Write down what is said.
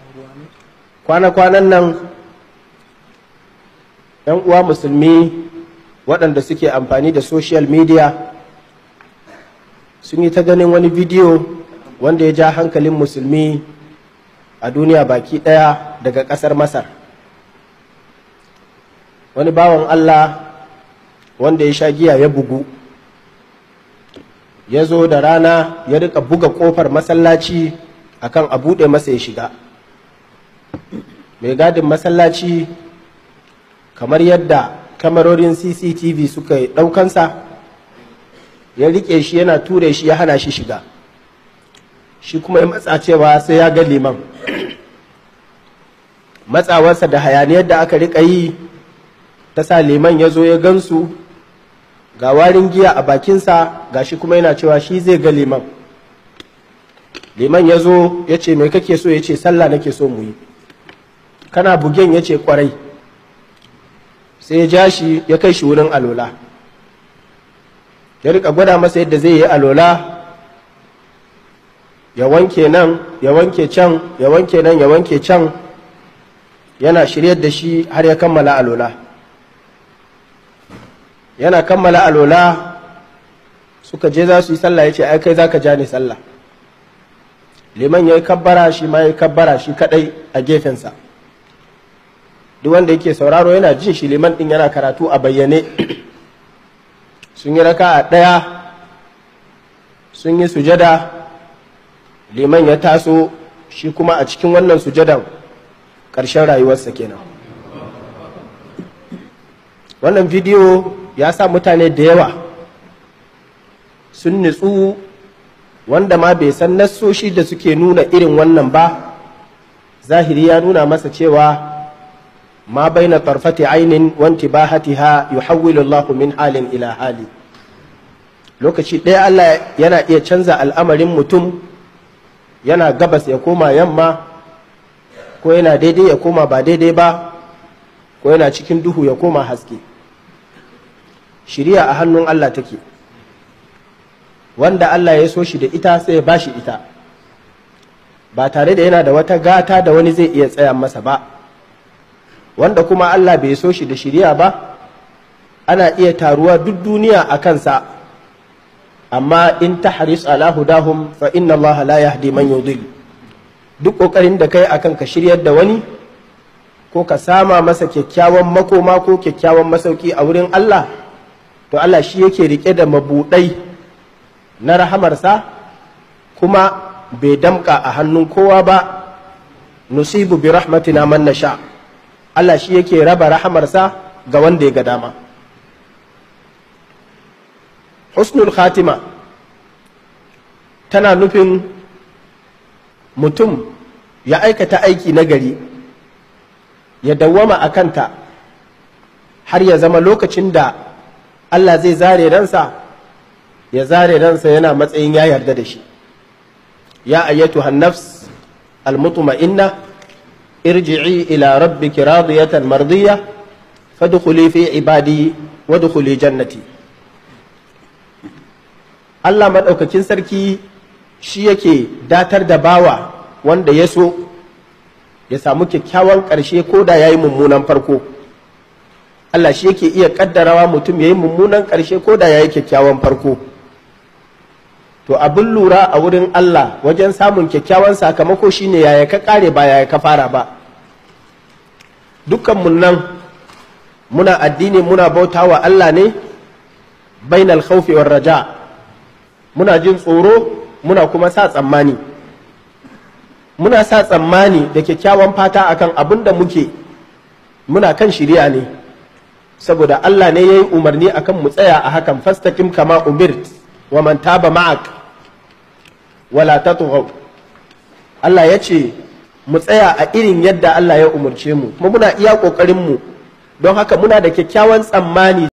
kwana-kwanan nan ‘yan uwa musulmi waɗanda suke amfani da social media sun yi ta ganin wani bidiyo wanda ya ja hankalin musulmi a duniya baki ɗaya daga ƙasar masar wani bawan allah wanda ya sha giya ya bugu ya zo da rana ya rika buga ƙofar masallaci akan a buɗe masa ya shiga mai gadin masallaci kamar yadda kamarorin cctv suka yi ɗaukansa ya riƙe shi yana ture shi ya hana shi shiga shi kuma ya matsa cewa sai ya ga liman matsawarsa da hayaniyar da aka riƙa yi ta sa liman ya zo ya gansu ga warin giya a bakinsa ga shi kuma yana cewa shi zai ga liman liman ya zo ya ce mai kake so ya ce sallah nake so mu yi kana bugen ya ce kwarai sai ya ja shi ya kai shi wurin alola ya rika gwada masa yadda zai yi alola ya wanke nan ya wanke can ya wanke nan ya wanke can yana shiryar da shi har ya kammala alola yana kammala alola suka je za su yi sallah ya ce ai kai za ka ja ni sallah liman ya yi kabbara shi ma ya yi kabbara shi kadai a gefensa duk wanda yake sauraro yana jin shi liman din yana karatu a bayyane sun yi raka a ɗaya sun yi sujada liman ya taso shi kuma a cikin wannan sujadan ƙarshen rayuwarsa kenan wannan bidiyo ya sa mutane da yawa sun nutsu wanda ma bai san nassoshi da suke nuna irin wannan ba zahiri ya nuna masa cewa ما بين طرفة عين وانتباهتها يحول الله من حال إلى حال lokaci ɗaya Allah yana iya canza al'amarin mutum yana gabas ya koma yamma ko yana daidai ya koma ba daidai ba ko yana cikin duhu ya koma haske shiriya a hannun Allah take wanda Allah ya so shi da ita sai ya bashi ita ba tare da yana da wata gata da wani zai iya tsaya masa ba wanda kuma Allah bai so shi da shirya ba ana iya taruwa duk duniya a kansa amma in ta haris ala hudahum fa inna Allah la yahdi man yudil duk kokarin da kai akan ka shiryar da wani ko ka sama masa kyakkyawan makoma ko kyakkyawan masauki a wurin Allah to Allah shi yake rike da mabudai na rahamarsa kuma bai damka a hannun kowa ba nusibu bi rahmatina man nasha' Allah shi yake raba rahamarsa ga wanda ya ga dama husnul khatima tana nufin mutum ya aikata aiki na gari ya dawwama a kanta har ya zama lokacin da Allah zai zare ransa ya zare ransa yana matsayin ya yarda da shi ya ayyatu hannafs al-mutma'inna ارجعي إلى ربك راضية مرضية فادخلي في عبادي وادخلي جنتي Allah maɗaukakin sarki shi yake datar da bawa wanda ya so ya samu kyakkyawan ƙarshe ko da ya yi mummunan farko Allah shi yake iya ƙaddarawa mutum ya yi mummunan ƙarshe ko da ya yi kyakkyawan farko to abin lura a wurin Allah wajen samun kyakkyawan sakamako shine yaya ka kare ba yaya ka fara ba dukkanmu nan muna addini muna bauta wa Allah ne bainal khawfi war raja muna jin tsoro muna kuma sa tsammani muna sa tsammani da kyakkyawan fata akan abin da muke muna kan shirya ne saboda Allah ne ya yi umarni akan mu tsaya a hakan fastaqim kama umirt wa man taba ma'ak wala tatghaw Allah ya ce mu tsaya a irin yadda Allah ya umarce mu kuma muna iya kokarin mu don haka muna da kyakkyawan tsammani